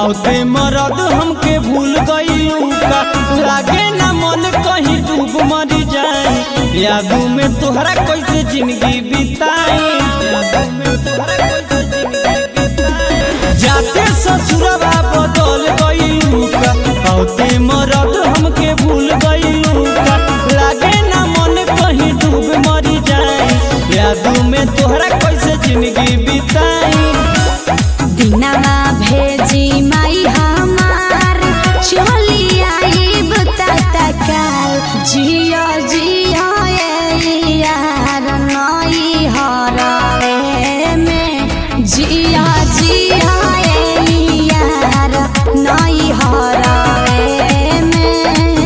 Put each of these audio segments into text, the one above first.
बहुते मरद हमके भूल गईलू का लागे ना मन कहीं डूब मर जाए यादों में तोहरा कैसे जिंदगी बिताई यादों में तोहरा कैसे जिंदगी बिताई जाते ससुरवा बदल गईलू का बहुते मरद हमके भूल गईलू का लागे ना मन कहीं डूब मर जाए यादों में तोहरा कैसे जिंदगी बिताई दिनवा भेजी माई हमार चली आईब तत्काल जिया जिया ए यार नई हरवे में जिया जिया ए यार नई हरवे में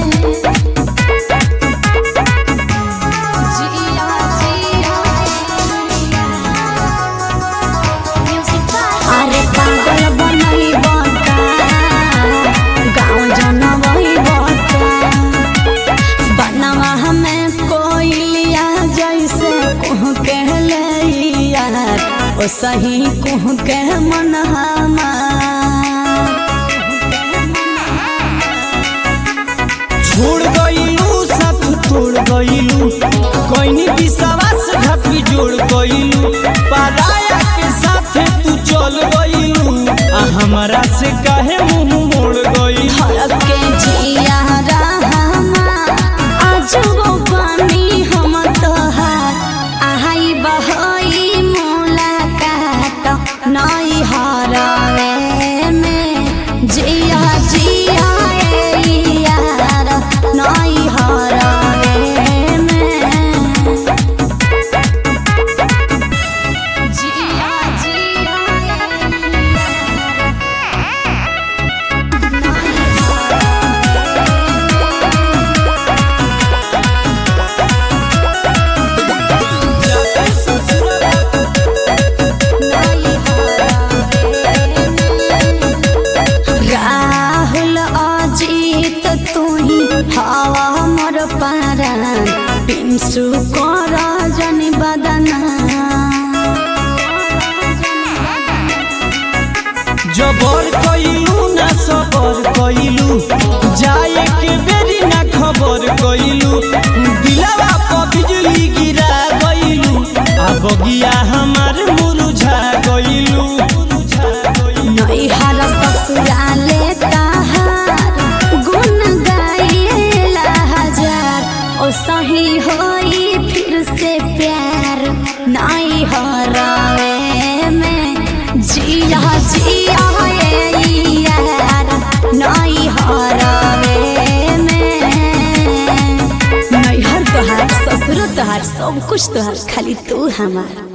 जिया जिया अरे पागल बनई बता गाँव जनवई बता बनवा हमें कोई लिया जैसे कुह के लिया ओ सही कुह के मन छोड़ गईलू साथ तोड़ गईलू कोई विश्वास घाटी जोड़ गईलू पराया के साथ तू चल गईलू आ हमारा से काहे मुंह मोड़ गई हर के जिया रहमा आज वो पानी हम तोहार आहाई बहई मुलाकात नई हरवे में जिया जिया ए यार नई हरवे में जिया जिया राहुल अजीत तुही हवा मोर पारा पिंसु कर जनि बदना जबर कईलू ना सबर कईलू जाए के बेरी ना खबर कईलू दिलवा पर बिजली गिरा गईलू आ बगिया हमार मुरझा गईलू मुरझा गईलू नैहर ससुराले तहार गुण गाइला हजार ओ सही होई फिर से प्यार नाई हरावे में जिया जिया ए यार नाई हरावे में नैहर तोहार ससुर तोहार सब कुछ तोहार खाली तू हमार